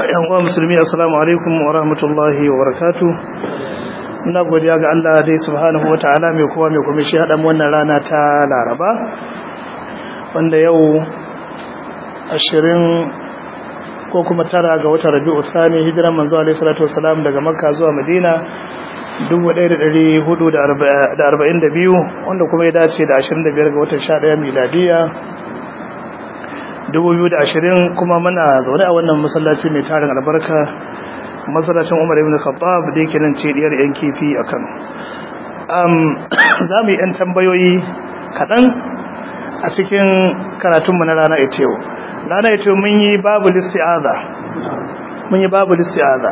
yan uwa musulmi assalamu alaikum wa rahmatullahi wa barakatuh ina godiya ga Allah dai subhanahu wa ta'ala mai kowa mai kuma shi haɗa wannan rana ta laraba wanda yau ashirin ko kuma tara ga watan rabi'u sani hijiran manzo alaihi salatu wassalam daga makka zuwa madina 1442 wanda kuma ya dace da 25 ga watan 11 miladiya 2020 kuma muna zaune a wannan masallaci mai tarin albarka masallacin Umar ibn Khattab da yake nan ce diyar yan kifi a Kano um za mu yi yan tambayoyi kaɗan a cikin karatunmu na rana ita yau rana ita mun yi babu listi'aza mun yi babu listi'aza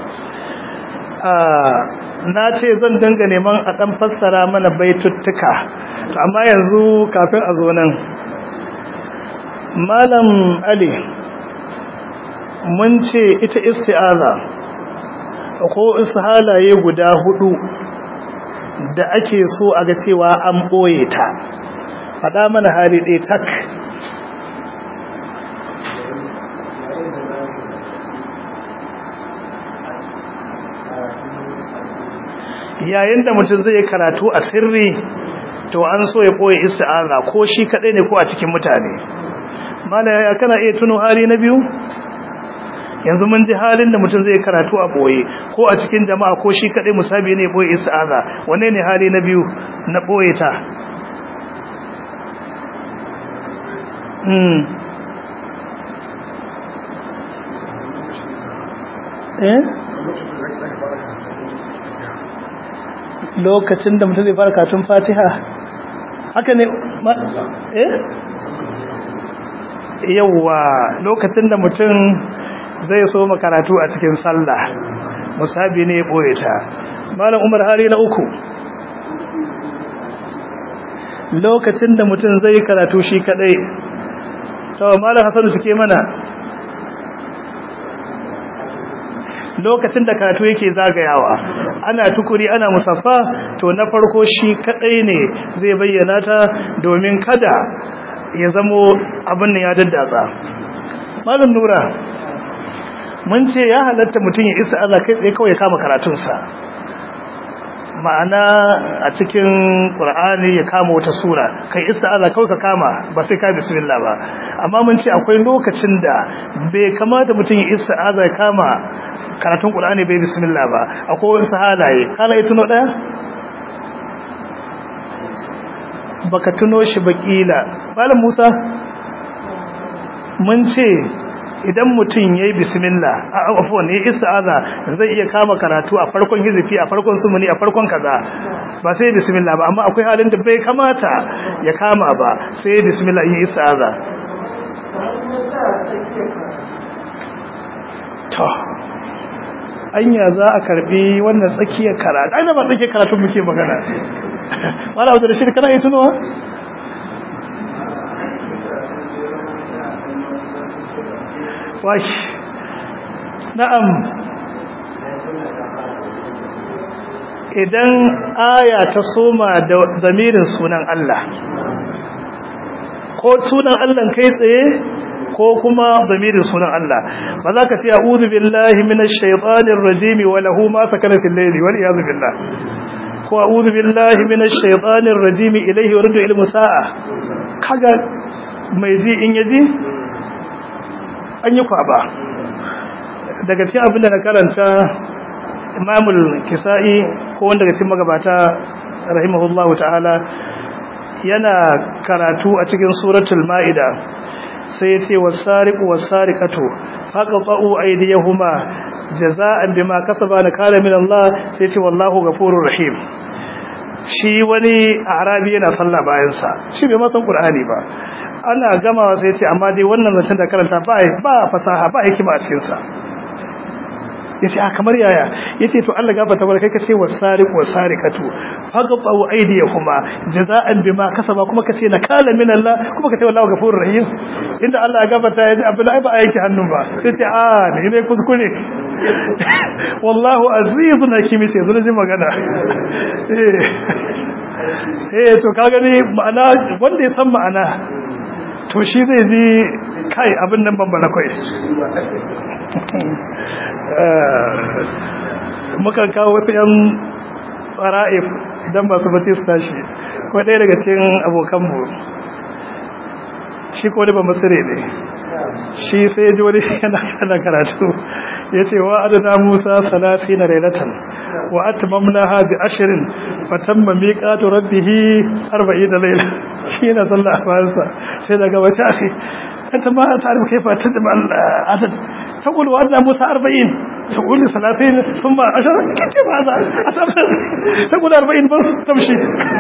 na ce zan danga neman a ɗan fassara mana baituttuka amma yanzu kafin a zo nan malam ali mun ce ita isti'aza ko halaye guda hudu da ake so a ga cewa an ɓoye ta faɗa mana hali ɗaya tak yayin da mutum zai karatu a sirri to an so ya ɓoye isti'aza ko shi kaɗai ne ko a cikin mutane mana ya kana iya tuno hali na biyu yanzu mun ji halin da mutum zai karatu a boye ko a cikin jama'a ko shi kadai musabi ne boye ista'aza wanne ne hali na biyu na boye ta hmm eh lokacin da mutum zai fara katun fatiha haka ne eh yauwa lokacin da mutum zai so makaratu a cikin sallah musabi ne ya ɓoye ta malam umar hali na uku lokacin da mutum zai karatu shi kadai to malam hasanu suke mana lokacin da karatu yake zagayawa ana tukuri ana musaffa to na farko shi kadai ne zai bayyana ta domin kada ya zamo abin ya daddatsa malam nura mun ce ya halatta mutum ya isa Allah kai tsaye kawai ya kama karatunsa ma'ana a cikin ƙur'ani ya kama wata sura kai isa Allah kawai ka kama ba sai ka bismillah ba amma mun ce akwai lokacin da bai kamata mutum ya isa Allah ya kama karatun ƙur'ani bai bismillah ba akwai wasu halaye halaye tuno ɗaya baka tuno shi bakila malam Musa mun ce idan mutum yayi bismillah a afwan yayi ista'aza zai iya kama karatu a farkon hizifi a farkon sumuni a farkon kaza ba sai bismillah ba amma akwai halin da bai kamata ya kama ba sai bismillah yayi ista'aza to anya za a karbi wannan tsakiyar karatu ai ba tsakiyar karatu muke magana wala wata da shi kana yi tunowa wash na'am idan aya ta soma da zamirin sunan Allah ko sunan Allah kai tsaye ko kuma zamirin sunan Allah ba za ka ce a'udhu billahi minash shaitanir rajim wa lahu ma sakana fil layli wal iyad billah ko a'udhu billahi minash shaitanir rajim ilayhi yuridu ilmu sa'a kaga mai ji in yaji an yi kwaba daga cikin abin da na karanta imamul kisa'i ko wanda daga cikin magabata rahimahullahu ta'ala yana karatu a cikin suratul ma'ida sai ya ce wasariqu wasariqatu faqatu aydiyahuma jaza'an bima kasaba nakala min Allah sai ya ce wallahu ghafurur rahim shi wani arabi yana sallah bayan sa shi bai ma san qur'ani ba ana gamawa sai ya ce amma dai wannan zancen da karanta ba ba fasaha ba hikima a cikin sa yace a kamar yaya yace to Allah gafarta bar kai kace wasariq wasariqatu faqatu aydiyahuma jazaan bima kasaba kuma kace nakala min Allah kuma kace wallahu ghafurur rahim inda Allah ya gafarta yaji abin ai ba a yake hannun ba yace a ne ne kuskure wallahu azizun hakim sai zo ji magana eh to ka gani ma'ana wanda ya san ma'ana to shi zai ji kai abin nan bambana kai muka kawo wasu yan fara'if don masu bace su tashi ko ɗaya daga cikin abokanmu shi ko da ba masire ne shi sai ya ji wani yana kana karatu ya ce wa adana musa salafi na railatan wa atmamna ha bi ashirin fatamma miqatu rabbih 40 layla shi yana sallah a bayansa sai daga wace ake anta ma ta'rifu kayfa tajma al-adad تقول وأدنى موسى أربعين تقول لي ثلاثين ثم عشرة كيف هذا تقول أربعين بس تمشي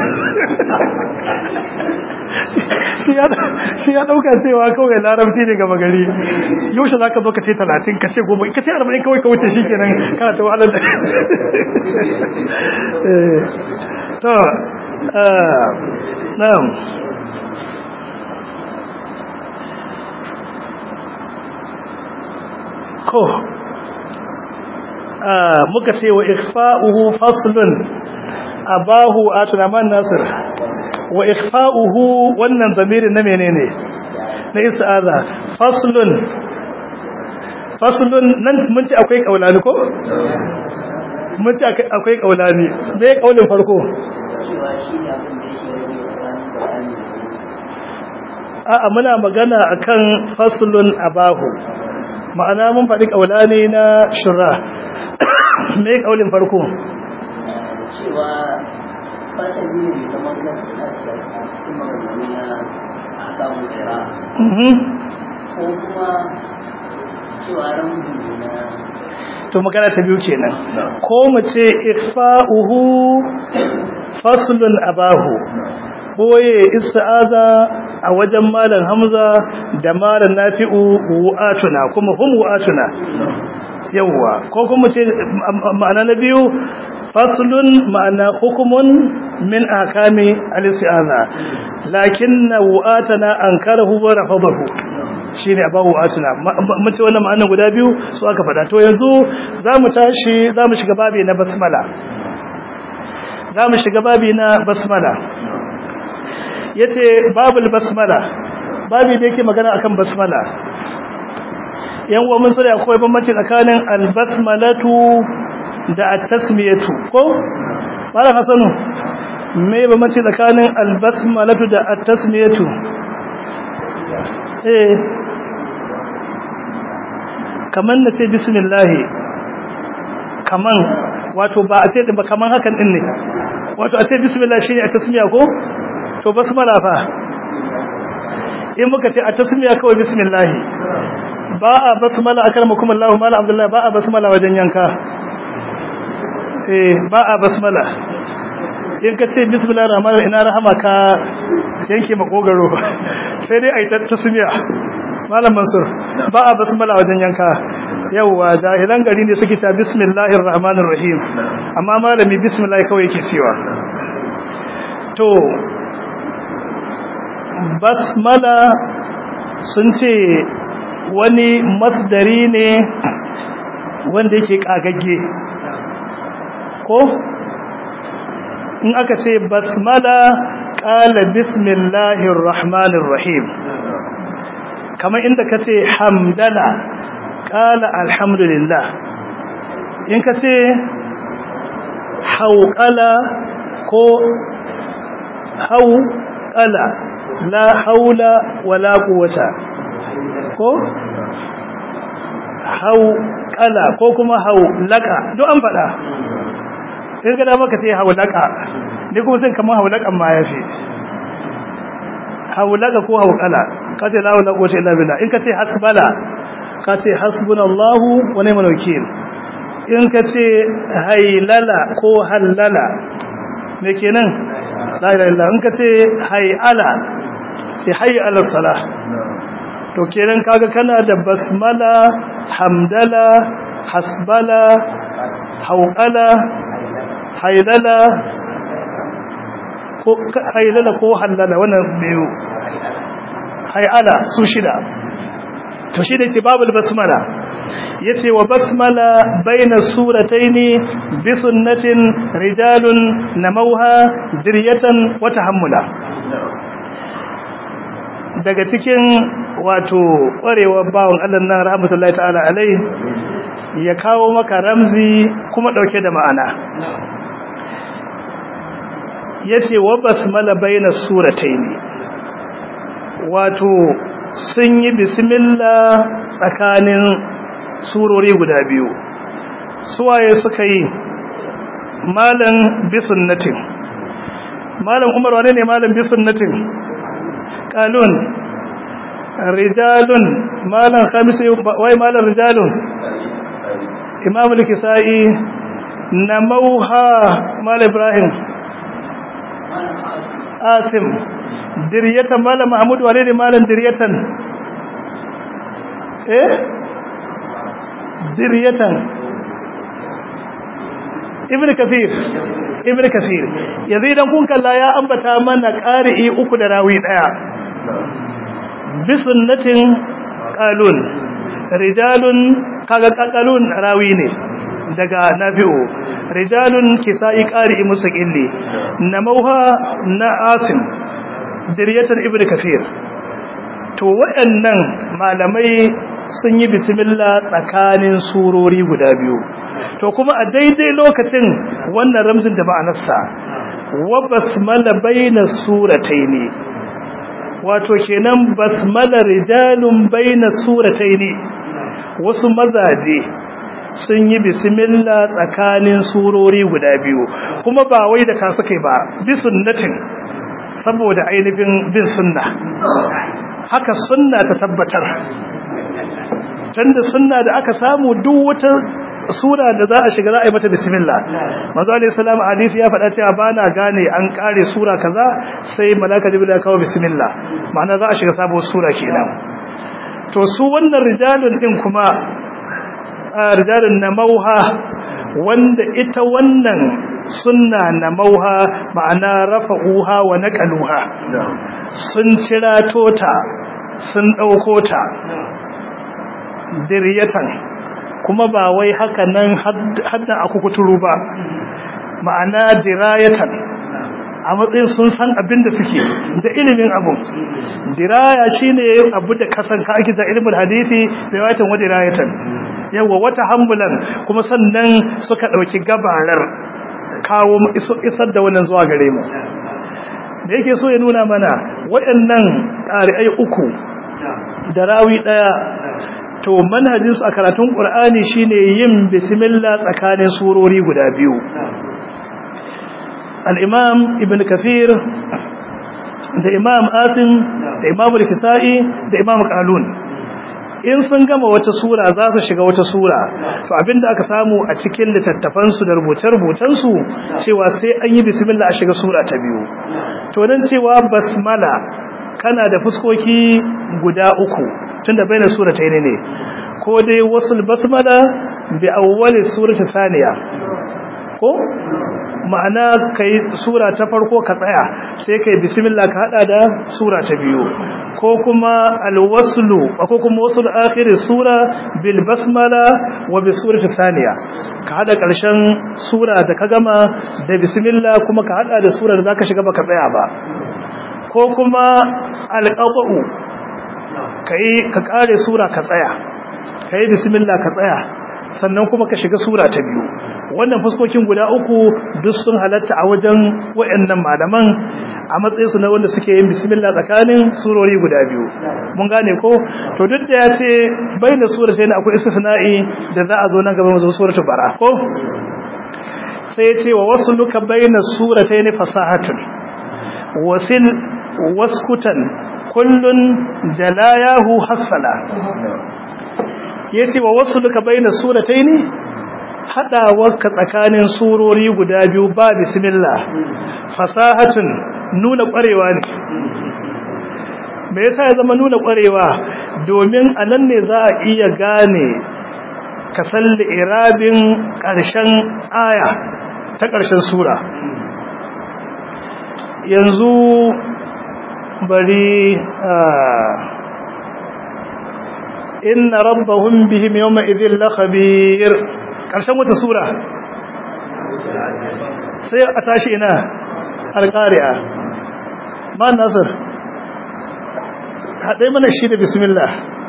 shi ya dauka cewa kawai larabci ne gaba gari yaushe za ka zo ka ce talatin ka ce goma ka ce arba'in kawai ka wuce shi kenan kana ta wahalar da to na'am ko muka ce wa ikhfa'uhu faslun abahu atulaman nasir wa ikhfa'uhu wannan zamirin na menene na isa'aza faslun faslun nan mun ce akwai kaulani ko mun ce akwai kaulani me kaulin farko a'a muna magana akan faslun abahu ma'ana mun faɗi kaulani na shura me kaulin farko cewa fasali ne mai zaman kansa na cikin maganganu na akamun kira ko kuma cewa ramzi ne na to magana ta biyu kenan ko mu ce ikfa'uhu faslun abahu boye ista'aza a wajen malam hamza da malam nafi'u wu'atuna kuma hum wu'atuna yawwa ko kuma ce ma'ana na biyu faslun ma'ana hukumun min ahkami al-isti'aza lakinna wu'atana ankarahu wa rafadahu shine abawu atuna mun ce wannan ma'anar guda biyu su aka fada to yanzu zamu tashi zamu shiga babi na basmala zamu shiga babi na basmala yace babul basmala babi da yake magana akan basmala yan uwa mun sani akwai bambanci tsakanin al-basmalatu da at-tasmiyatu ko malam hasanu me bambanci tsakanin al-basmalatu da at-tasmiyatu eh kaman na ce bismillahi kaman wato ba a ce ba kaman hakan din ne wato a ce bismillah shine a tasmiya ko to basmala fa in muka ce a tasmiya kawai bismillah ba a basmala akramakum Allah mala abdullah ba a basmala wajen yanka eh ba a basmala in ka ce bismillah rahman ina rahama ka yanke makogaro sai dai ai tasmiya malam mansur ba a basmala wajen yanka yauwa jahilan gari ne suke ta bismillahir rahmanir rahim amma malami bismillah kawai yake cewa to basmala sun ce wani masdari ne wanda yake kagagge ko in aka ce basmala qala bismillahir rahmanir rahim kamar inda ka ce hamdala ƙala alhamdulillah in ka ce hauƙala ko hauƙala la haula wala quwwata ko hauƙala ko kuma haulaka duk an faɗa sai ga dama ka ce haulaka ni kuma sai kamar haulakan ma yafi haulaka ko haukala ka ce la wala quwwata illa billah in ka ce hasbala ka ce hasbunallahu wa ni'mal wakeel in ka ce haylala ko hallala me kenan la ilaha illa in ka ce hayala ce hayala salah to kenan kaga kana da basmala hamdala hasbala haukala haylala ko haylala ko hallala wannan biyu hayala su shida to shi da ke babul basmala yace wa basmala baina surataini bi sunnatin rijalun namauha diryatan wa tahammula daga cikin wato ƙwarewar bawon Allah nan rahmatullahi ta'ala alai ya kawo maka ramzi kuma ɗauke da ma'ana ya ce wa basmala baina suratai ne wato sun yi bismillah tsakanin surori guda biyu suwaye suka yi malam bisunnatin malam umar wane ne malam bisunnatin kalun rijalun malam khamisi wai malam rijalun imam al-kisai namauha malam ibrahim asim diryatan malam mahmud wane ne malam diryatan eh diryatan ibn kathir ibn kathir yanzu idan kun kalla ya ambata mana qari'i uku da rawi daya bi sunnatin qalun rijalun kaga qalun rawi ne daga nafi'u rijalun kisa'i qari'i mustaqilli namauha na asim diryatan ibn kathir to waɗannan malamai sun yi bismillah tsakanin surori guda biyu to kuma a daidai lokacin wannan ramzin da ma'anarsa wa basmala baina surataini wato kenan basmala rijalun baina surataini wasu mazaje sun yi bismillah tsakanin surori guda biyu kuma ba wai da ka suka ba bi sunnatin saboda ainihin bin sunna haka sunna ta tabbatar tunda sunna da aka samu duk wata sura da za a shiga za a yi mata bismillah manzo alayhi salam hadisi ya faɗa cewa bana gane an kare sura kaza sai malaka jibril ya kawo bismillah ma'ana za a shiga sabuwar sura kenan to su wannan rijalun din kuma rijalun namauha wanda ita wannan sunna namauha ma'ana rafa'uha wa naqaluha sun cirato ta sun dauko ta diriyatan kuma ba wai haka nan haddan aku kuturu ba ma'ana dirayatan a matsayin sun san abin da suke da ilimin abu diraya shine abu da kasan ka ake da ilimin hadisi riwayatan wa dirayatan yawa wata hambulan kuma sannan suka dauki gabarar kawo isar da wannan zuwa gare mu da yake so ya nuna mana waɗannan ƙari'ai uku da rawi ɗaya to manhajinsu a karatun ƙur'ani shine yin bismillah tsakanin surori guda biyu al'imam ibn kafir da imam asim da imam al-kisa'i da imam qalun in sun gama wata sura za su shiga wata sura to abinda aka samu a cikin littattafansu da rubuce-rubucensu cewa sai an yi bismillah a shiga sura ta biyu to don cewa basmala kana da fuskoki guda uku tunda baina surata ne ne ko dai wasul basmala bi awwali surati thaniya ko ma'ana kai sura ta farko ka tsaya sai kai bismillah ka hada da sura ta biyu ko kuma alwaslu ko kuma wasul akhir sura bil basmala wa bi surati thaniya ka hada karshen sura da ka gama da bismillah kuma ka hada da sura da zaka shiga baka tsaya ba ko kuma alqatu kai ka kare sura ka tsaya kai bismillah ka tsaya sannan kuma ka shiga sura ta biyu wannan fuskokin guda uku duk sun halatta a wajen wayannan malaman a matsayin su na wanda suke yin bismillah tsakanin surori guda biyu mun gane ko to duk da ya ce bayyana sura sai akwai istisna'i da za a zo nan gaba mu zo suratul bara ko sai ya ce wa wasluka bayyana suratayn fasahatun wasil waskutan kullun jalayahu hasfala yace wa wasluka bayyana suratayn haɗawarka tsakanin surori guda biyu ba bismillah fasahatun nuna ƙwarewa ne me yasa ya zama nuna ƙwarewa domin a nan ne za a iya gane ka salli irabin ƙarshen aya ta ƙarshen sura yanzu bari inna rabbahum bihim yawma idhil lakhabir ƙarshen wata sura sai a tashi ina alƙari'a ma nasir haɗe mana shi da bismillah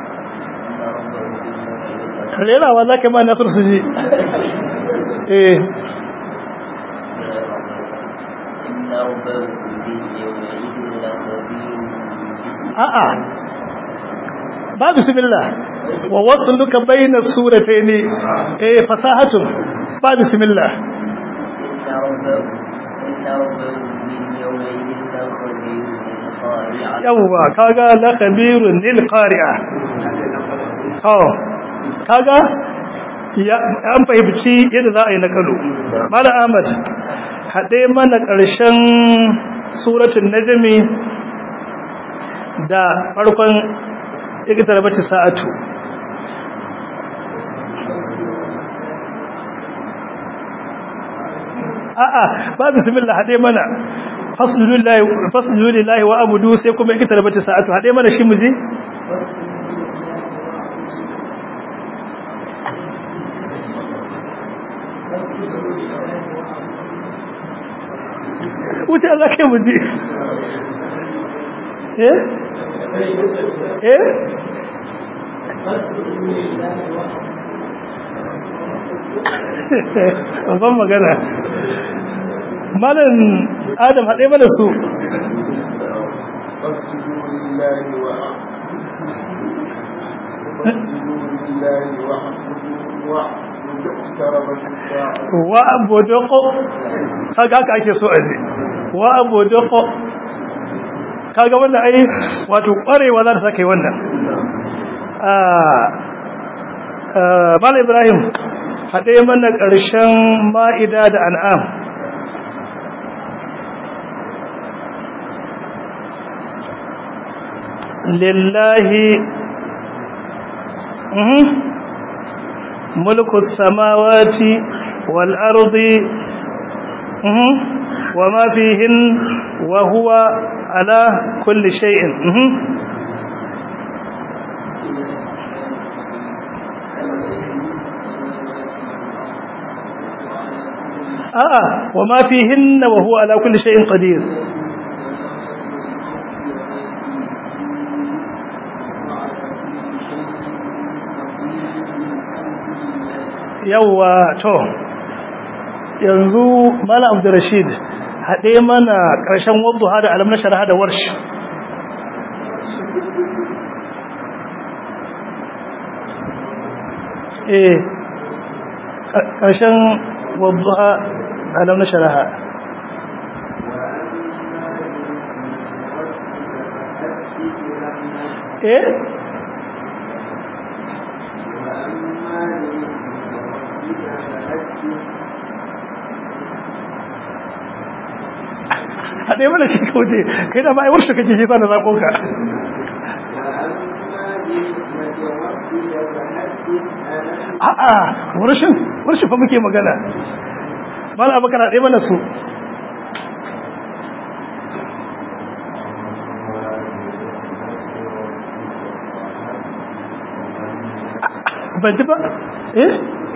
rerawa za ka yi ma nasar su ji eh a'a ba bismillah wa wasu duka bayyana suratai ne eh fasahatun ba bismillah yawwa kaga la khabirun lil qari'a oh kaga ya an fahimci yadda za a yi nakalu mala ahmad hade mana karshen suratul najmi da farkon ikitar bace sa'atu a'a ba bismillah hade mana fasjudu lillahi wa abudu sai kuma ikitar bace sa'atu hade mana shi muje wuce Allah ke muje eh eh ban magana malam adam haɗe mana su wa abudoko kaga haka ake so a ji wa abudoko kaga wannan ai wato kwarewa za ta saka yi wannan Mal Ibrahim haɗe mana ƙarshen ma'ida da an'am lillahi mulku samawati wal ardi wa ma fihin wa huwa ala kulli shay'in a'a wa ma fihinna wa huwa ala kulli shay'in qadir yawa to yanzu mala abdurrashid haɗe mana ƙarshen wadda da alam na sharaha da warshi eh ƙarshen wadda alam na sharaha eh haɗe mana shi kauce kai da ma'aiwar shi kake jisa da zaƙonka a'a warshin warshin fa muke magana mala abu kana ɗaya mana su ban ji ba eh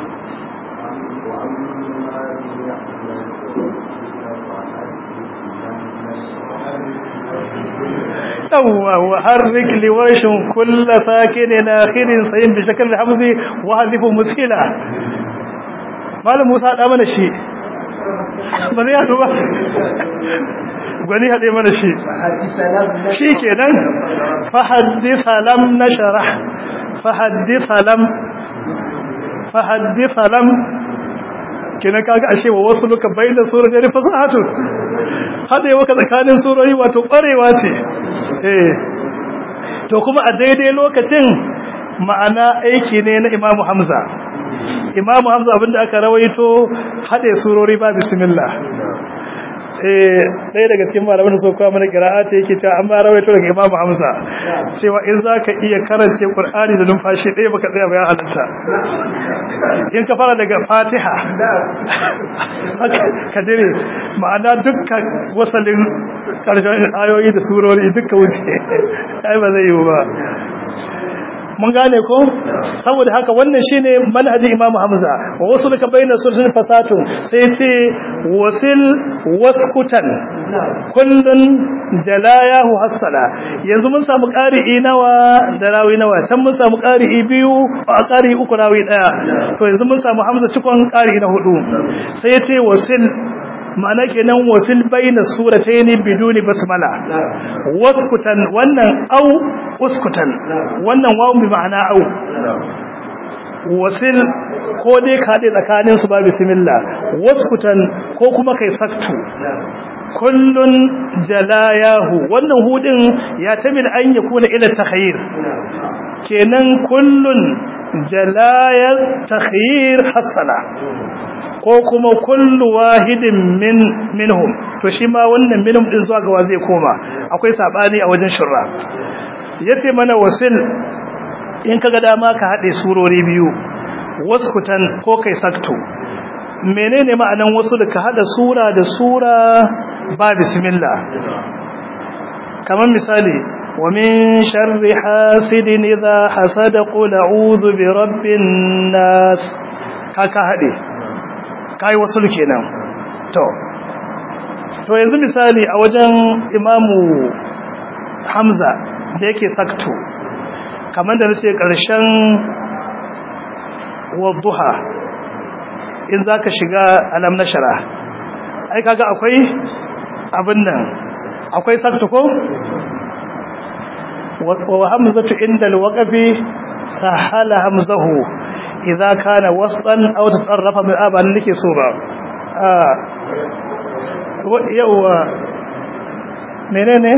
yawwa wa harrik liwashin kulla sakinin akhirin sayin bi shakal hamzi wa hadifu muskila malam Musa da mana shi ba zai yato ba gwani hade mana shi shi kenan fa hadith lam nashrah fa hadith lam fa hadith lam kenan kaga ashe wa wasu luka bayyana suratul fasahatu hade waka tsakanin surori wato kwarewa ce eh to kuma a daidai lokacin ma'ana aiki ne na Imam Hamza Imam Hamza abinda aka rawaito hade surori ba bismillah eh ɗaya daga cikin malaman da suka mana qira'a ce yake cewa an ba rawaito daga Imam Hamza cewa in zaka iya karance Qur'ani da numfashi ɗaya baka tsaya ba ya halatta in ka fara daga Fatiha ka dire ma'ana dukkan wasalin karshen ayoyi da surori duka wuce ai ba zai yi ba mun gane ko saboda haka wannan shine manhajin Imam Hamza wa wasu laka bayyana sulhun fasatun sai ce wasil waskutan kullun jalayahu hassala yanzu mun samu ƙari'i nawa da rawi nawa can mun samu ƙari'i biyu a ƙari'i uku rawi ɗaya to yanzu mun samu hamza cikon ƙari'i na hudu sai ya ce wasil ma'ana kenan wasil bayna suratayn biduni basmala waskutan wannan au uskutan wannan wawu bi ma'ana au wasil ko dai ka haɗe tsakanin su ba bismillah waskutan ko kuma kai saktu kullun jalayahu wannan hudin ya tabil an yakuna ila takhayyir kenan kullun jalayat takhayyir hasana ko kuma kullu wahidin min minhum to shi ma wannan minhum din zuwa ga wa zai koma akwai sabani a wajen shurra yace mana wasil in kaga dama ka hade surori biyu waskutan ko kai sakto menene ma'anan wasu da ka hada sura da sura ba bismillah kamar misali wa min sharri hasidin idha hasada qul a'udhu bi rabbin nas kaka hade kai wasu kenan to to yanzu misali a wajen imamu hamza da yake sakto kamar da nace karshen wadduha in zaka shiga alam nashara ai kaga akwai abin nan akwai sakto ko wa hamzatu inda alwaqfi sahala hamzahu idza kana waslan aw tatarrafa min aban nake so ba yawa menene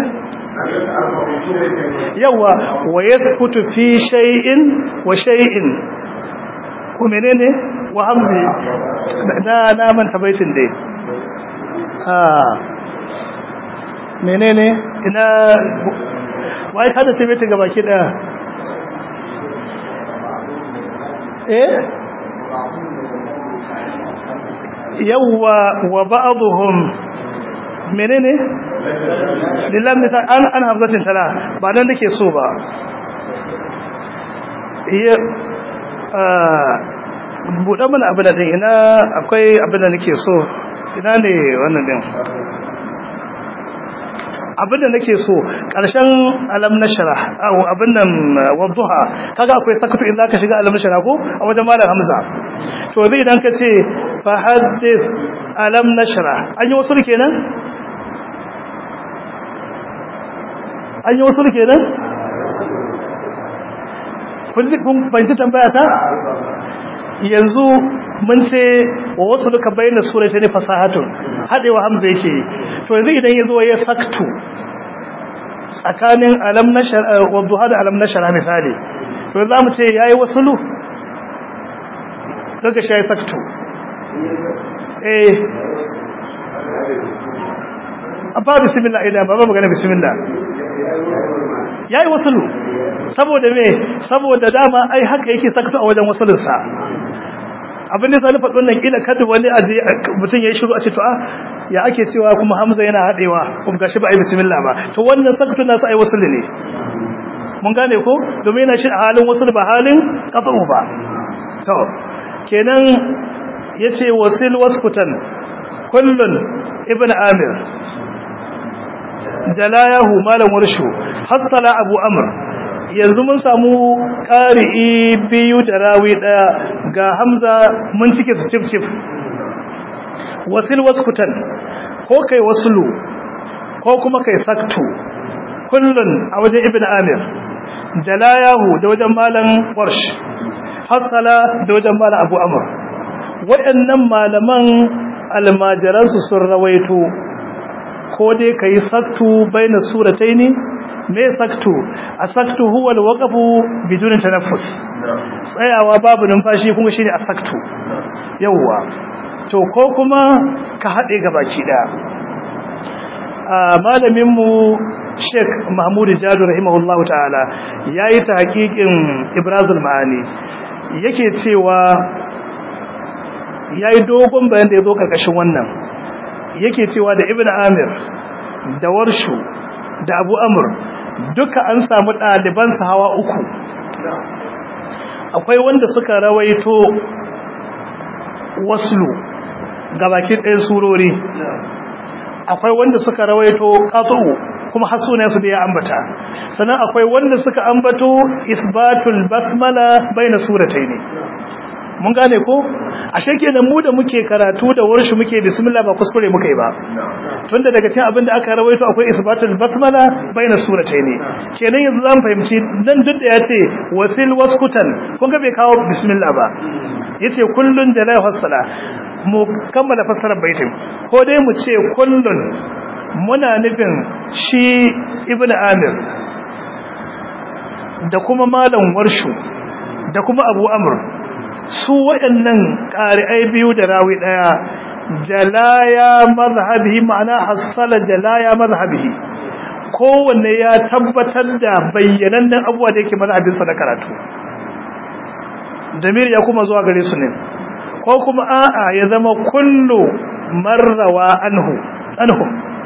yawa wa yaskutu fi shay'in wa shay'in ko menene wa hamzi da na manta baitin dai ah menene ina wai kada sai baitin gabaki daya eh yawa wa ba'dhum menene lillahi misal an an hamzatin tala ba dan nake so ba iya buɗe mana abin da ɗin ina akwai abin da nake so ina ne wannan ɗin abin da nake so ƙarshen alam na shara abin nan wadduha kaga akwai sakatu in zaka shiga alam na shara ko a wajen malam hamza to zai idan ka ce fa haddith alam na shara an yi wasu kenan an yi wasu kenan kun fahimci tambaya ta yanzu mun ce wa wasu duka bayyana sura ta ne fasahatun haɗewa hamza yake to yanzu idan ya zo ya saktu tsakanin alam na shara wadda da alam na shara misali to za mu ce ya yi wasu lu daga shi ya yi saktu eh a ba bismillah idan ba ba magana bismillah ya yi wasulu saboda me saboda dama ai haka yake sakta a wajen wasulunsa abin da zalifa ɗin nan ƙila kada wani a mutum ya yi shiru a ce to a ya ake cewa kuma hamza yana haɗewa kuma gashi ba a yi bismillah ba to wannan sakta nasu ai wasulu ne mun gane ko domin yana shi a halin wasul ba halin ƙasa'u ba to kenan ya ce wasil waskutan kullun ibn amir jalayahu malam warshu hassala abu amr yanzu mun samu ƙari'i biyu da rawi ɗaya ga hamza mun cike su cif cif wasil waskutan ko kai wasulu ko kuma kai saktu kullun a wajen ibn amir jalayahu da wajen malam warsh hassala da wajen malam abu amr waɗannan malaman almajiransu sun rawaito ko dai ka yi saktu bai na suratai ne me saktu a saktu huwa da waƙafu bijunin tanaffus tsayawa babu numfashi kuma shi ne a saktu yauwa to ko kuma ka haɗe ga baki ɗaya a malaminmu sheik mahmudu jadu rahimahullahu ta'ala ya yi ta hakikin ibrazul ma'ani yake cewa ya yi dogon bayan da ya zo ƙarƙashin wannan yake cewa da ibn amir da warshu da abu amur duka an samu ɗalibansa hawa uku akwai wanda suka rawaito waslu ga bakin ɗayan surori akwai wanda suka rawaito ƙatsu kuma har sunayensu da ya ambata sannan akwai wanda suka ambato isbatul basmala baina suratayn mun gane ko ashe kenan mu da muke karatu da warshi muke bismillah ba kuskure muka yi ba tunda daga cikin abin da aka rawaito akwai isbatul basmala baina suratayn kenan yanzu zamu fahimci dan duk da yace wasil waskutan kun ga bai kawo bismillah ba yace kullun jalai hasala mu kammala fassarar baitin ko dai mu ce kullun muna nufin shi ibnu amir da kuma malam warshu da kuma abu amr su waɗannan ƙari'ai biyu da rawi ɗaya jalaya mazhabihi ma'ana hassala jalaya mazhabihi kowanne ya tabbatar da bayyanannen abuwa da yake mazhabinsa na karatu damir ya kuma zuwa gare su ne ko kuma a'a ya zama kullu marrawa anhu anhu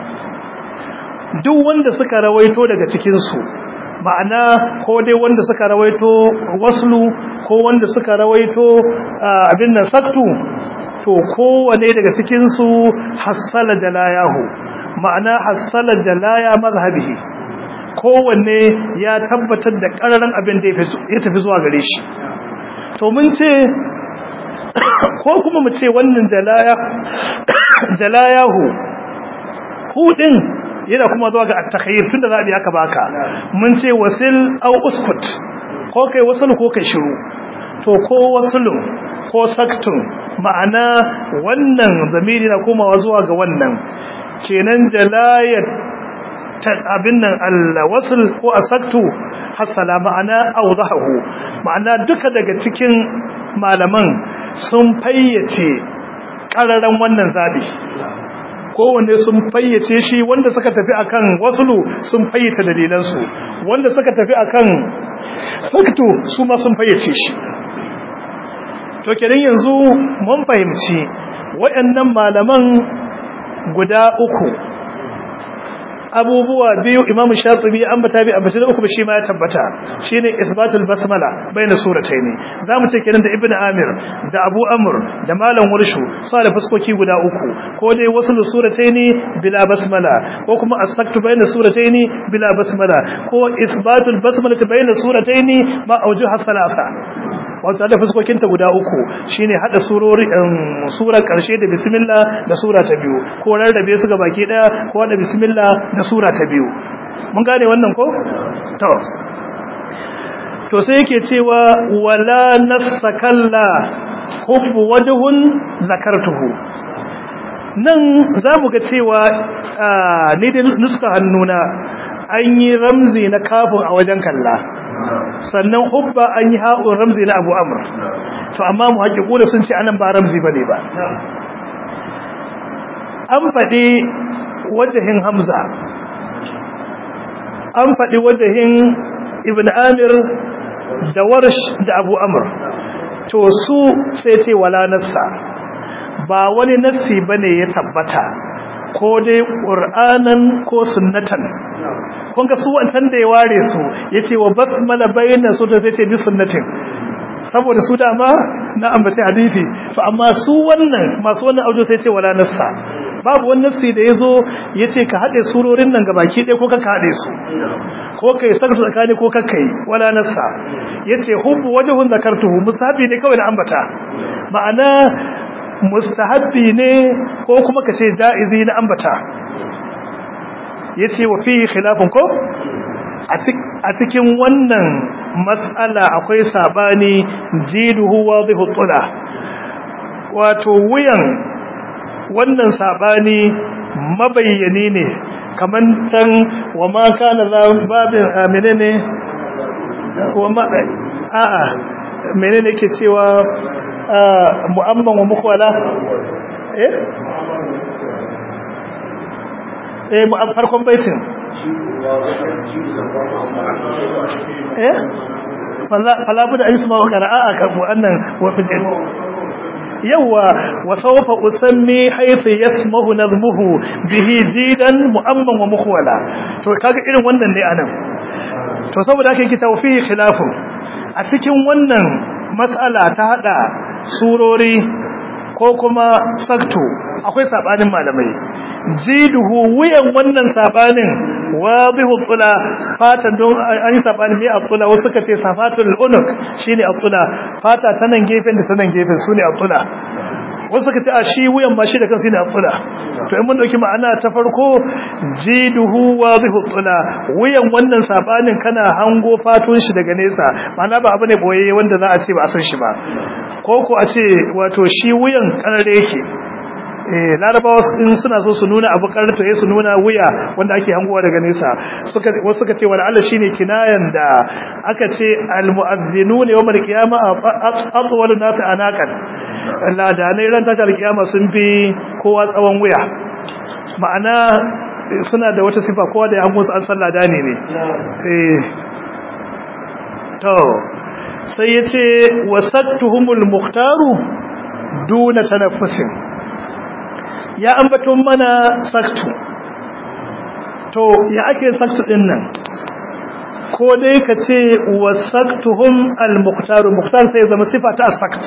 duk wanda suka rawaito daga cikinsu ma'ana ko dai wanda suka rawaito waslu ko wanda suka rawaito abin nan saktu to kowane daga cikin su hassala jalayahu ma'ana hassala jalaya mazhabihi kowanne ya tabbatar da kararan abin da ya tafi zuwa gare shi to mun ce ko kuma mu ce wannan jalaya jalayahu hudin yana kuma zuwa ga at-takhayyur tunda zabi aka baka mun ce wasil aw uskut ko kai wasul ko kai shiru to ko wasulun ko saktun ma'ana wannan zamiri na komawa zuwa ga wannan kenan jalayat abin nan al-wasl ko asaktu hasala ma'ana awdahu ma'ana duka daga cikin malaman sun fayyace ƙararan wannan zabi kowanne sun fayyace shi wanda suka tafi akan wasulu sun fayyace dalilansu wanda suka tafi akan saktu su ma sun fayyace shi to kenan yanzu mun fahimci waɗannan malaman guda uku abubuwa biyu imam shatibi an bata bi ambata da uku ba shi ma ya tabbata shine isbatul basmala baina suratayn zamu ce kenan da ibnu amir da abu amr da malam warshu su da fuskoki guda uku ko dai wasu suratayn bila basmala ko kuma asaktu baina suratayn bila basmala ko isbatul basmala baina suratayn ma aujuha thalatha wato da fuskokinta guda uku shine hada surori surar karshe da bismillah da sura ta biyu ko rarrabe su ga baki daya ko da bismillah da sura ta biyu mun gane wannan ko to to sai yake cewa wala nasakalla hubbu wajhun zakartuhu nan zamu ga cewa ni da nuska hannuna an yi ramzi na kafin a wajen kalla sannan hubba an yi ha'un ramzi na abu amur to amma mu haƙiƙu da sun ce anan ba ramzi ba ne ba an faɗi wajahin hamza an faɗi wajahin ibn amir da warsh da abu amur to su sai ce wala nassa ba wani nassi bane ya tabbata ko dai ƙur'anan ko sunnatan kun ga su wancan da ya ware su yace wa basmala bayna su da yace bi sunnatin saboda su dama na ambaci hadisi to amma su wannan masu wannan audio sai ce wala nassa babu wani nassi da yazo yace ka hade surorin nan gabaki ɗaya ko ka hade su ko kai sarfu tsakani ko kakkai wala nassa yace hubbu wajhun zakartuhu musabi ne kawai da ambata ma'ana mustahabbi ne ko kuma kace jaizi na ambata yace wa fi khilafun ko a cikin wannan mas'ala akwai sabani jiduhu wadihu tula wato wuyan wannan sabani mabayyani ne kaman can wa ma kana babin menene wa ma a'a menene yake cewa mu'amman wa mukwala eh eh mu farkon baitin eh fala buda ayi suma qira'a ka wannan wa fidin yawa wa sawfa usammi haythu yasmahu nazmuhu bihi jidan mu'amman wa mukhwala to kaga irin wannan ne anan to saboda haka yake tawfihi khilafu a cikin wannan mas'ala ta hada surori ko kuma sakto akwai sabanin malamai jiduhu wuyan wannan sabanin wadihu tula fata don an yi sabani mai atula wasu suka ce safatul unuk shine atula fata ta nan gefen da ta nan gefen sune atula wasu suka ce a shi wuyan ma shi da kansa ne atula to in mun dauki ma'ana ta farko jiduhu wadihu tula wuyan wannan sabanin kana hango fatun shi daga nesa ma'ana ba abu ne boye wanda za a ce ba a san shi ba ko ko a ce wato shi wuyan kanare yake eh larabawa in suna so su nuna abu karto ya su nuna wuya wanda ake hangowa daga nesa suka wasu suka ce wala Allah shine kinayan da aka ce al mu'azzinun yawm al qiyama atwalu nas anaqan ladanai ran tashar kiyama sun fi kowa tsawon wuya ma'ana suna da wata sifa kowa da ya hango su an san ladani ne eh to sai yace wasattuhumul mukhtaru duna tanaffusin ya ambaton mana saktu to ya ake saktu din nan ko dai ka ce wasaktuhum al-muqtar muqtar sai zama sifa ta sakt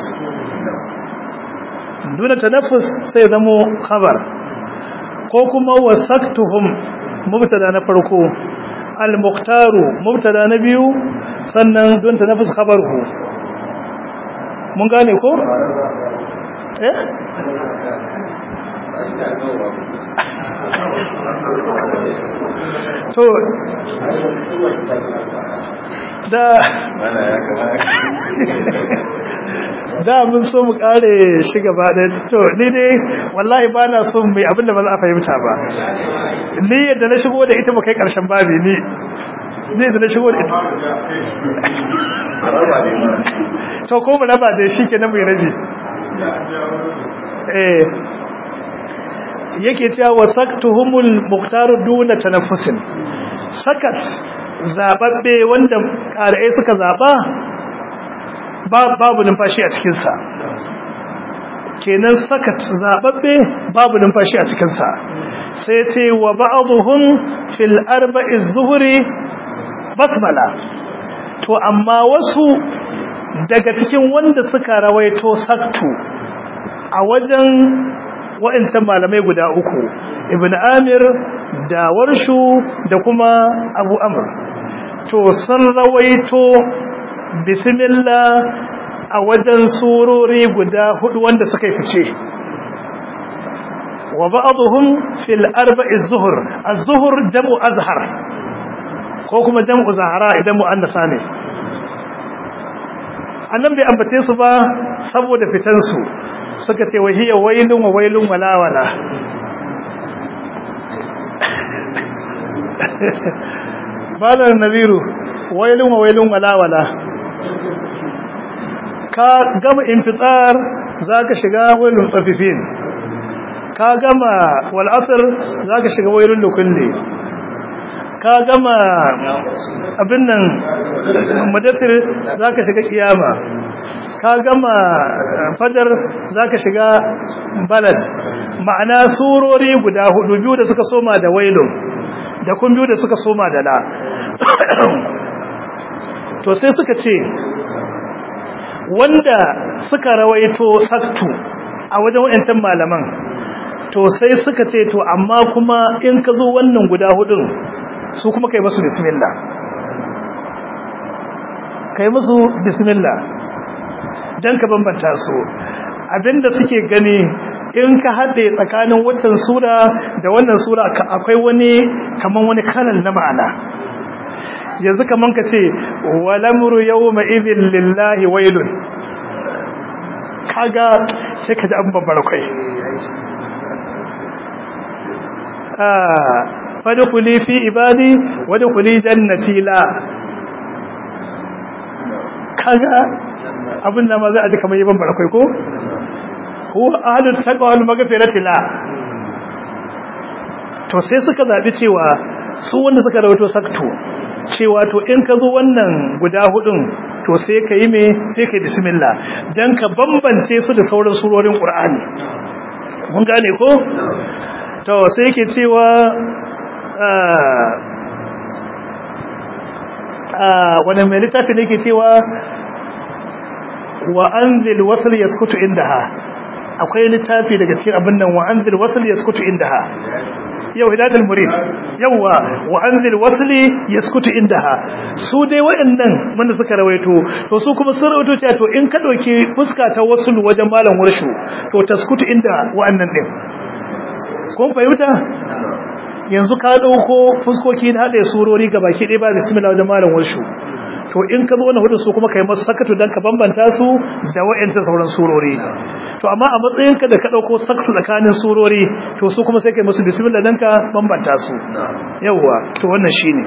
duna tanaffus sai zama khabar ko kuma wasaktuhum mubtada na farko al-muqtar mubtada na biyu sannan dun tanaffus khabaruhu mun gane ko eh to da da mun so mu kare shi gaba da to ni dai wallahi ba na so mai abinda ba za a fahimta ba ni yadda na shigo da ita ba kai karshen babi ni ni yadda na shigo da ita to ko mu raba da shi kenan mu rabi eh yake cewa wasaktuhumul muqtar duna tanaffusin sakat zababbe wanda ƙarai suka zaba babu numfashi a cikin sa kenan sakat zababbe babu numfashi a cikin sa sai ce wa ba'dhum fil arba'i zuhri basmala to amma wasu daga cikin wanda suka rawaito saktu a wajen wa'ancan malamai guda uku ibn amir da warshu da kuma abu amr to sun rawaito bismillah a wajen surori guda hudu wanda suka fice wa ba'dhum fil arba'i zuhur az-zuhur jam'u azhar ko kuma jam'u zahara idan mu'annasa ne annan bai ambace su ba saboda fitan su suka ce wahiya wailun wa wailun walawala balar naziru wailun wa wailun walawala ka gama infitsar za ka shiga wailun tsafifin ka gama wal'asar za ka shiga wailun lukulli ka gama abin nan madatir za ka shiga kiyama ka gama fadar za ka shiga balad ma'ana surori guda hudu biyu da suka soma da wailun da kun biyu da suka soma da la to sai suka ce wanda suka rawaito saktu a wajen wayantan malaman to sai suka ce to amma kuma in ka zo wannan guda hudun su kuma kai musu bismillah kai musu bismillah dan ka bambanta su abinda suke gani in ka haɗe tsakanin watan sura da wannan sura akwai wani kaman wani kalan na ma'ana yanzu kaman ka ce walamru yawma idhin lillahi wailun kaga sai ka ji an babbar kai fadkhuli fi ibadi wadkhuli jannati la kaga abin da ma za a ji kamar yaban barakai ko huwa ahlul taqwa wal maghfirati la to sai suka zabi cewa su wanda suka rawaito sakto cewa to in ka zo wannan guda hudun to sai ka yi me sai ka yi bismillah dan ka bambance su da sauran surorin qur'ani mun gane ko to sai yake cewa wani mai littafi ne ke cewa wa anzil wasl yaskutu indaha akwai littafi daga cikin abin nan wa anzil wasl yaskutu indaha yau hidayatul murid yawa wa anzil wasli yaskutu indaha su dai waɗannan wanda suka rawaito to su kuma sun rawaito cewa to in ka dauki fuska ta waslu wajen malam warshu to taskutu inda wa'annan din kun fahimta yanzu ka dauko fuskoki na hada surori gabaki ɗaya ba bismillah wajen malam warshu to in ka zo wannan hudu su kuma kai masu sakatu dan ka bambanta su da wa'anta sauran surori to amma a matsayin ka da ka dauko sakatu tsakanin surori to su kuma sai kai musu bismillah dan ka bambanta su yawa to wannan shine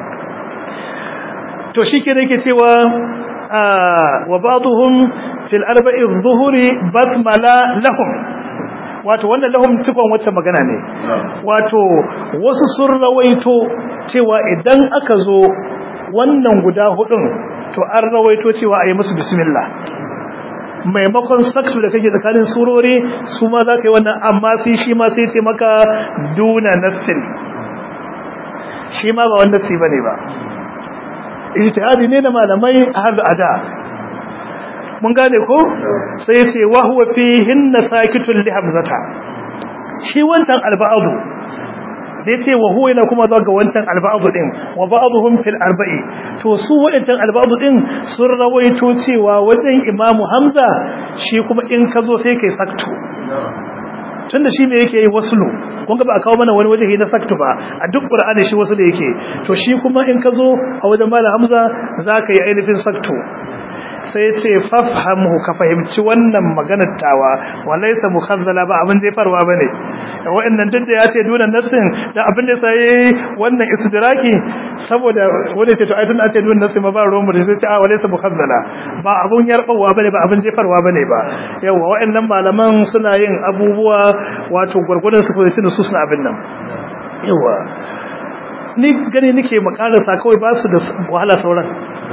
to shike ne yake cewa wa ba'dhum fil arba'i adh-dhuhri basmala lahum wato wannan lahum cikon wacce magana ne wato wasu sun rawaito cewa idan aka zo wannan guda hudun to an rawaito cewa ayi musu bismillah maimakon saktu da kake tsakanin surori su ma za ka yi wannan amma sai shi ma sai ce maka duna nassin shi ma ba wanda si bane ba ijtihadi ne da malamai har ada mun gane ko sai ce wa huwa fihin nasakitun li hamzata shi wancan alba'adu da yace wa huwa yana kuma zuwa ga wancan alba'adu din wa ba'dhum fil arba'i to su wadancan alba'adu din sun rawaito cewa wajen imamu hamza shi kuma in ka zo sai kai saktu tunda shi me yake yi waslu kun ga ba a kawo mana wani waje na saktu ba a duk qur'ani shi wasu da yake to shi kuma in ka zo a wajen malam hamza zaka yi ainihin saktu sai ce fafhamhu ka fahimci wannan maganar tawa walaysa mukhazzala ba abin zai farwa bane wa'annan duk da ya ce dunan nasin da abin da sai wannan istidraki saboda wanda ce to ai tun ce dunan nasin ma ba ruwan mu sai ce a walaysa mukhazzala ba abun yarbawa bane ba abin jefarwa bane ba yawa wa'annan malaman suna yin abubuwa wato gurgurdan su koyi su suna abin nan yawa ni gani nake makarasa kawai ba su da wahala sauran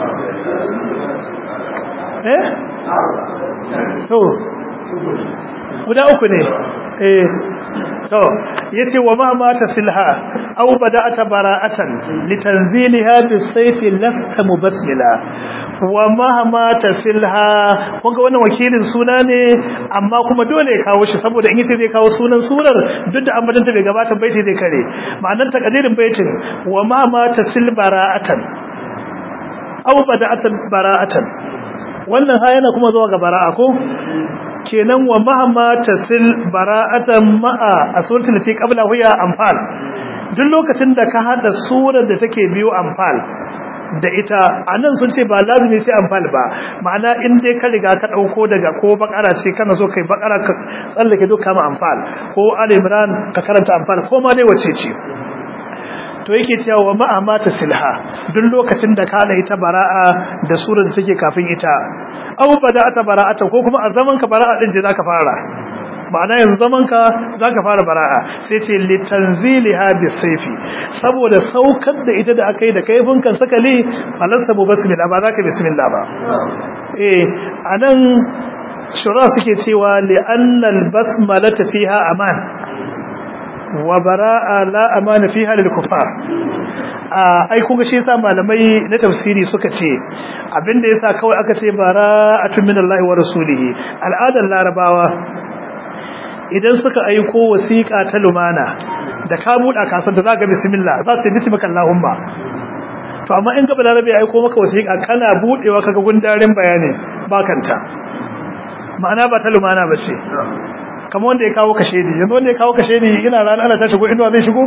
eh to guda uku ne eh to yace wa ma mata silha aw bada'ata bara'atan litanzilha bisayfi lasta mubassila wa ma mata silha kunga wannan wakilin suna ne amma kuma dole ya kawo shi saboda in yace zai kawo sunan surar duk da ambaton ta bai gabata baiti zai kare ma'anar takadirin baitin wa ma mata sil bara'atan aw bada'atan bara'atan wannan ha yana kuma zuwa ga bara'a ko kenan wa mahamma tasil bara'atan ma'a asurtul lati qabla huya anfal duk lokacin da ka hada surar da take biyo anfal da ita anan sun ce ba lazimi sai anfal ba ma'ana in dai ka riga ka dauko daga ko bakara ce kana so kai bakara ka tsallake duka ma anfal ko ali imran ka karanta anfal ko ma dai wace ce to yake cewa wa ma'a mata silha duk lokacin da kana ita bara'a da surar da take kafin ita aw bada'ata bara'ata ko kuma a zaman ka bara'a din je zaka fara ma'ana yanzu zaman ka zaka fara bara'a sai ce litanziliha bisayfi saboda saukar da ita da akai da kaifin kan sakali falasta bu basmillah ba zaka bismillah ba eh anan shura suke cewa li annal basmalata fiha aman wa bara'a la amana fiha lil kufar ai kun ga shi yasa malamai na tafsiri suka ce abinda yasa kawai aka ce bara'atun minallahi wa rasulihi al'adar larabawa idan suka aiko wasiqa ta lumana da ka buɗa kasar da zaka bismillah za ta bismika allahumma to amma in ga balarabe ya aiko maka wasiqa kana budewa kaga gundarin bayani bakanta ma'ana ba ta lumana ba ce kamar wanda ya kawo kashe ni yanzu wanda ya kawo kashe ni ina rana ana ta shigo inuwa zai shigo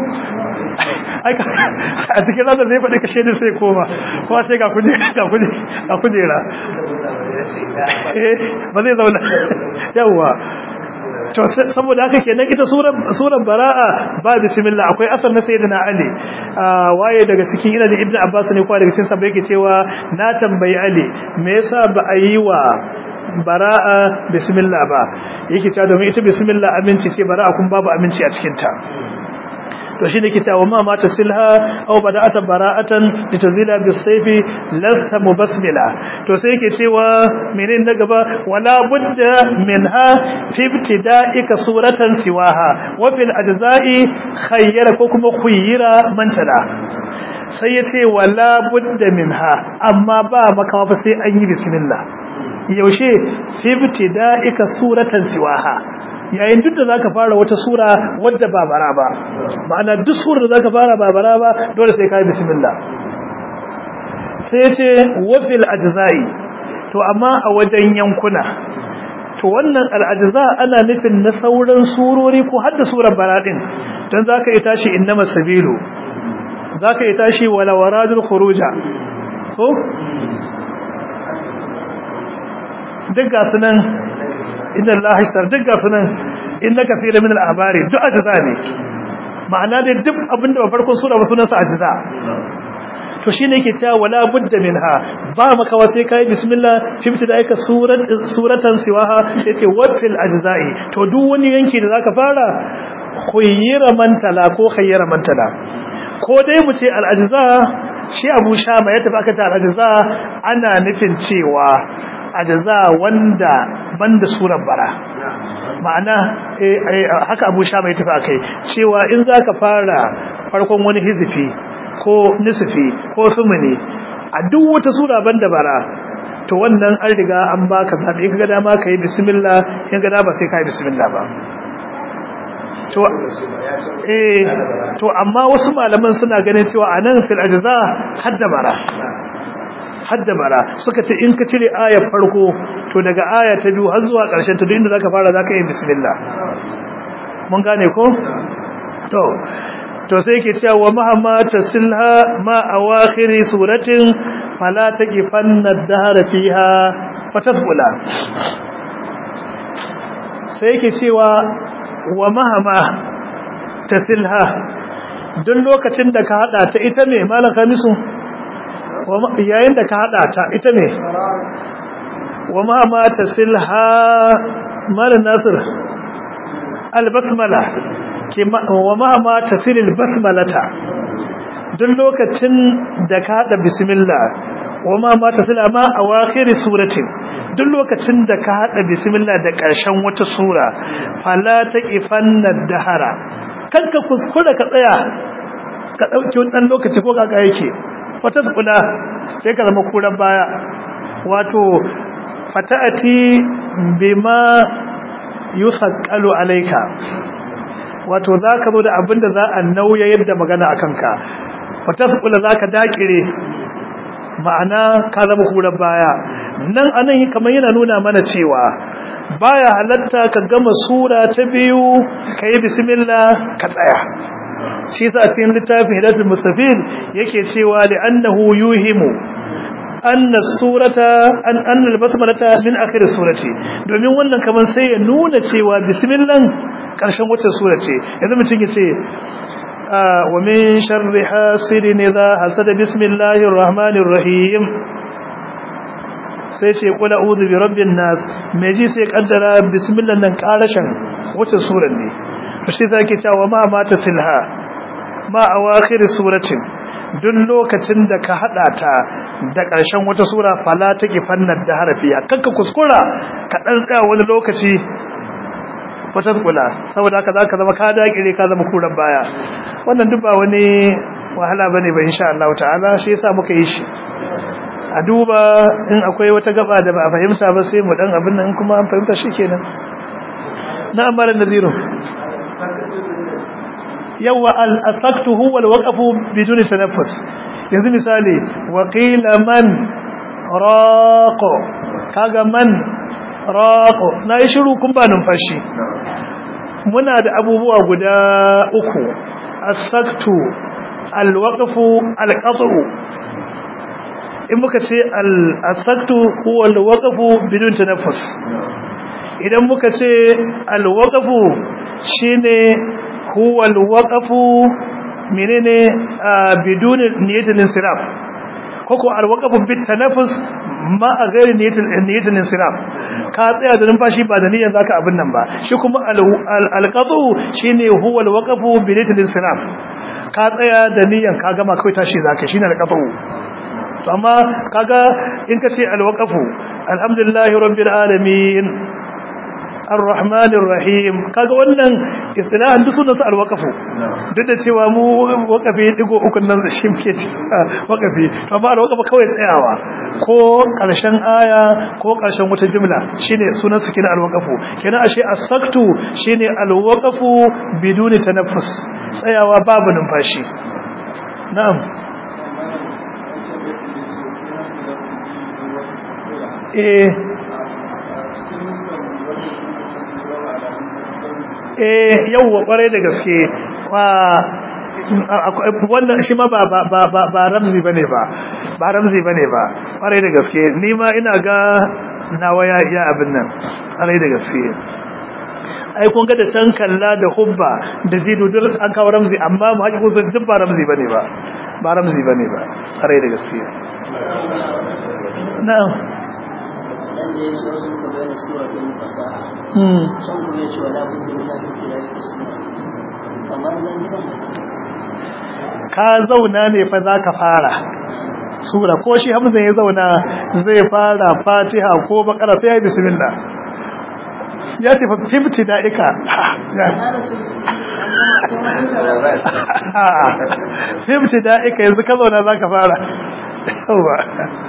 a cikin rana zai faɗi kashe ni sai koma kuma sai ga kujera ba zai zauna yawwa to saboda haka kenan ita surar bara'a ba bismillah akwai asar na sayyidina ali waye daga cikin ina da ibnu abbas ne kwa daga cikin sabbai yake cewa na tambayi ali me yasa ba a yi wa bara'a bismillah ba yake cewa domin ita bismillah aminci ce bara'a kun babu aminci a cikin ta to shine ke cewa ma mata silha aw bada'ata bara'atan litazila bisayfi lasta mubasmila to sai yake cewa menene na gaba wala budda minha fi ibtida'ika suratan siwaha wa fil ajza'i khayyara ko kuma khuyyira mantala sai yace wala budda minha amma ba makawa fa sai an yi bismillah yaushe fi ibtida'ika suratan siwaha yayin duk da zaka fara wata sura wadda ba bara ba ma'ana duk sura da zaka fara ba bara ba dole sai kai bismillah sai yace wa fil ajza'i to amma a wajen yankuna to wannan al'ajza ana nufin na sauran surori ko hadda surar bara din dan zaka yi tashi innama sabilu zaka yi tashi wala waradul khuruja ko duk ga sunan inna allaha ishtar duk ga sunan inna kathira min al-ahbari duk ajza ne ma'ana dai duk abinda ba farkon sura ba sunan sa ajza to shine yake cewa wala budda minha ba makawa sai kai bismillah fi bidayaka surat suratan siwaha yace wafil ajza'i to duk wani yanki da zaka fara khayyira mantala ko khayyira mantala ko dai mu ce al-ajza shi Abu Shama ya tafi aka ta al-ajza ana nufin cewa ajza wanda banda surar bara ma'ana haka Abu Shama ya tafi akai cewa in zaka fara farkon wani hizifi ko nisfi ko sumuni a duk wata sura banda bara to wannan an riga an baka zabi kaga dama kai bismillah in ga dama sai kai bismillah ba to eh to amma wasu malaman suna ganin cewa anan fil ajza hadda bara hadda bara suka ce in ka cire ayar farko to daga aya ta biyu har zuwa ƙarshen ta duk inda zaka fara zaka yi bismillah mun gane ko to to sai yake cewa wa mahamma tasilha ma awakhiri suratin fala taqifanna ad-dahra fiha fatasbula sai yake cewa wa mahamma tasilha duk lokacin da ka hada ta ita ne malan kamisu yayin da ka hada ta ita ne wa mahamma tasilha malan nasir al-basmala wa mahama tasilil basmalata duk lokacin da ka hada bismillah wa mahama tasila ma awakhir suratin duk lokacin da ka hada bismillah da ƙarshen wata sura fala taqifanna dahara kanka kuskura ka tsaya ka dauki wannan lokaci ko kaka yake wata kula sai ka zama kuran baya wato fata'ati bima yusaqqalu alayka wato za ka zo da abin da za a nauya yadda magana a kanka wata sukula za ka dakire ma'ana ka zama kuran baya nan anan kamar yana nuna mana cewa baya halatta ka gama sura ta biyu ka yi bismillah ka tsaya shi sa cikin littafin hidatul mustafid yake cewa li'annahu yuhimu anna surata an anna albasmalata min akhir surati domin wannan kaman sai ya nuna cewa bismillah karshen wata sura ce yanzu mutum ya ce wa min sharri hasidin idha hasada bismillahir rahmanir rahim sai ce qul a'udhu bi rabbin nas me ji sai kaddara bismillah nan karashin wata sura ne to sai zaki cewa ma mata silha ma awakhir suratin duk lokacin da ka hada ta da ƙarshen wata sura fala take fannar da harafiya kanka kuskura ka dan tsaya wani lokaci wata kula saboda haka zaka zama ka dakire ka zama kuran baya wannan duk ba wani wahala bane ba insha Allah ta'ala shi yasa muka yi shi a duba in akwai wata gaba da ba a fahimta ba sai mu dan abin nan kuma an fahimta shikenan na amara naziru yawa al-asaktu huwa al-waqfu biduni tanaffus yanzu misali wa qila man raqo kaga man raqo na yi shiru kun ba numfashi muna da abubuwa guda uku as-saktu al-waqfu al-qat'u in muka ce al-saktu huwa al-waqfu bidun tanaffus idan muka ce al-waqfu shine huwa al-waqfu menene bidun niyatul insiraf koko al-waqfu bit tanaffus ma a gairi niyatul insiraf ka tsaya da numfashi ba da niyyar zaka abin nan ba shi kuma al-qatu shine huwa al-waqfu bi niyatul insiraf ka tsaya da niyyar ka gama kai tashi zaka shine al-qatu to amma kaga in ka ce al-waqfu alhamdulillahi rabbil alamin ar-rahmanir rahim kaga wannan istilahan duk sunan al-waqfu duk da cewa mu waqafi digo uku nan shi muke ci waqafi amma al-waqfu kawai tsayawa ko karshen aya ko karshen wata jumla shine sunan su kina al-waqfu kenan ashe as-saktu shine al-waqfu biduni tanaffus tsayawa babu numfashi na'am eh eh yawwa kwarai da gaske wannan shi ma ba ba ba ba ramzi bane ba ba ramzi bane ba kwarai da gaske ni ma ina ga nawa ya iya abin nan kwarai da gaske ai kun ga da can kalla da hubba da zidu duk an kawo ramzi amma mu haƙi kusa duk ba ramzi bane ba ba ramzi bane ba kwarai da gaske na'am nan da ya ce wasu muka bayyana sura don fasaha son kuma ya ce wala budda min an kira da sura amma nan gidan ka zauna ne fa zaka fara sura ko shi hamza ya zauna zai fara fatiha ko bakara sai ya bismillah ya ce fa fifti da'ika fifti da'ika yanzu ka zauna zaka fara yawa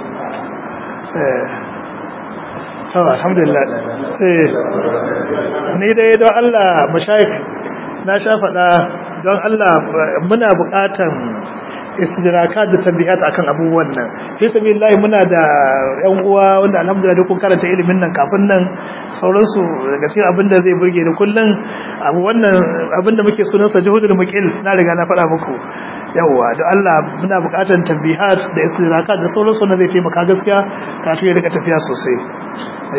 to alhamdulillah eh ni dai don Allah mashayikh na sha faɗa don Allah muna buƙatan istidraka da tambihat akan abubuwan nan fi sabilillah muna da ƴan uwa wanda alhamdulillah kun karanta ilimin nan kafin nan sauransu daga cikin abinda zai burge ni kullun abu wannan abinda muke sunan sa juhudul muqil na riga na faɗa muku yawa da Allah muna buƙatar tambihat da istidraka da sauransu na zai taimaka gaskiya kafin ya rika tafiya sosai